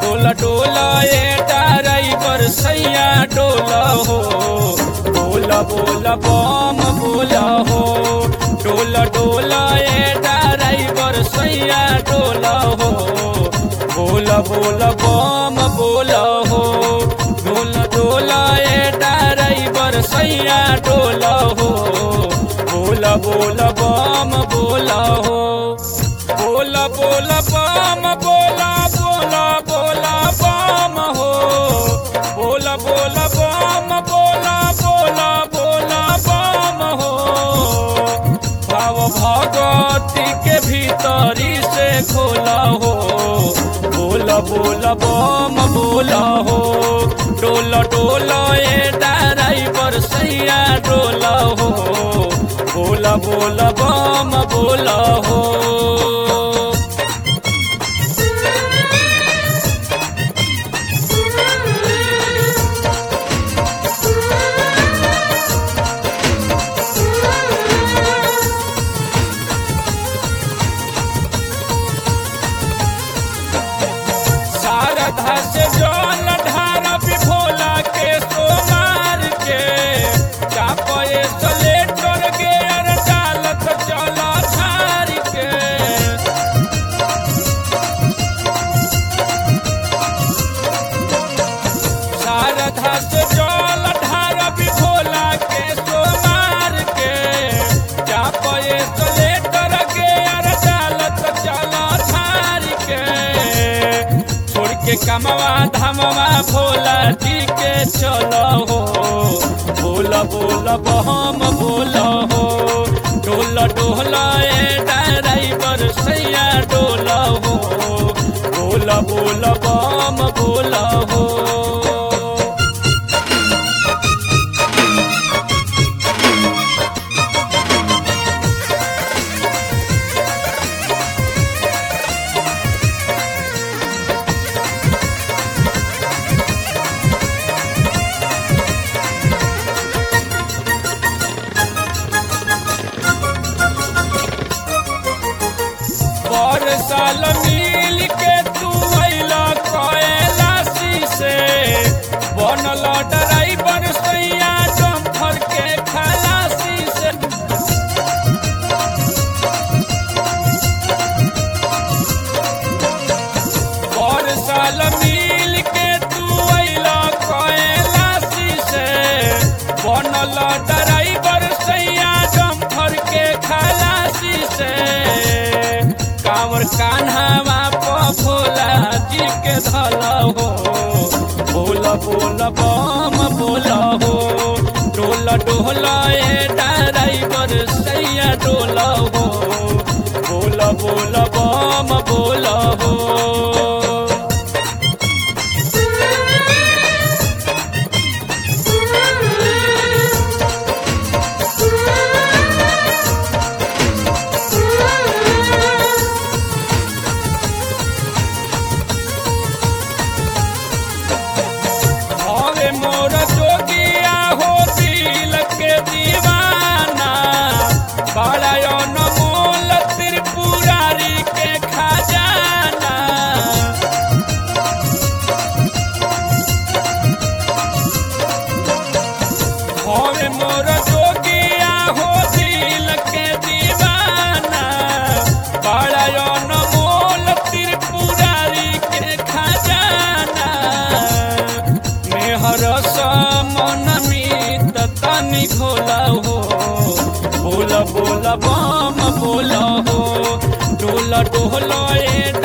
डोला डोला ए ड्राइवर सैया डोला हो बोला बोला बम बोला हो डोला डोला ए ड्राइवर सैया डोला हो बोला बोला बम बोला हो डोला डोला ए ड्राइवर सैया डोला हो बोला बोला बम बोला हो बोला बोला बम बोला बोला बोला बम हो बोला बोला बम बोला बोला बोला बम हो भाव भगवती के भीतरी से खोला हो बोला बोला बम बोला हो डोला डोला ए ड्राइवर सैया डोला हो बोला बोला बम बोला हो शारदा से जल ढारा भोला के सोमार के चापे सलेटर के अर डालत चला झार के शारदा से जल ढारा भोला के सोमार के चापे सलेटर के अर डालत चला झार के छोड़ के कमवा धमवा भोला जी के चलो हो बोला बोला बहम बोला हो डोला डोला ए ड्राइवर सैया डोला हो बोला बोला बम बोला हो पर साल मिल के तू अइला कैलाशी से बनल ड्राइवर सैया डम्फर के खलासी से पर साल मिल के तू अइला कैलाशी से बनल ड्राइवर सैया डम्फर के खलासी से कांवर कान्हावा प भोला जी के धला हो बोला बोला बम बोला हो डोला डोला ए ड्राइवर सैया डोला हो बोला बोला बम बोला हो हवे मोर जोगिया हो दिल के दीवाना बड़ा अनमोल त्रिपुरारी के खजाना हवे मोर जोगिया हो दिल के दीवाना बड़ा अनमोल त्रिपुरारी के खजाना मेहर मन मीत तनी घोला हो बोला बोला बम बोला हो डोला डोला ए